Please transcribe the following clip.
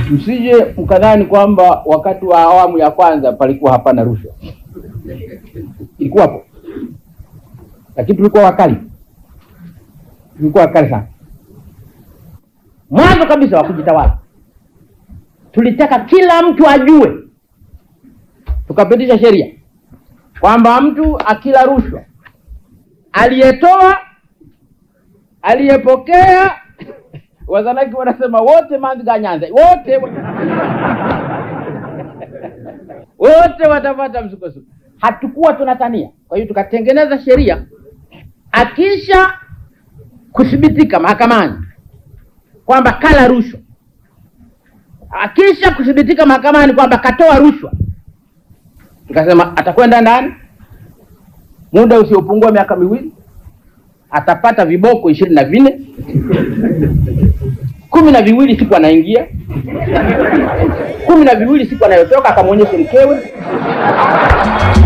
Msije mkadhani kwamba wakati wa awamu ya kwanza palikuwa hapana rushwa, ilikuwapo, lakini tulikuwa wakali, tulikuwa wakali sana. Mwanzo kabisa wa kujitawala tulitaka kila mtu ajue, tukapitisha sheria kwamba mtu akila rushwa, aliyetoa, aliyepokea, Wazanaki wanasema wote manziga nyanza wote wote watapata msukosuko. Hatukuwa tunatania. Kwa hiyo tukatengeneza sheria, akisha kuthibitika mahakamani kwamba kala rushwa, akisha kuthibitika mahakamani kwamba katoa rushwa, tukasema atakwenda ndani muda usiopungua miaka miwili, atapata viboko ishirini na vinne kumi na viwili siku anaingia, kumi na viwili siku anayotoka, akamwonyeshe mkewe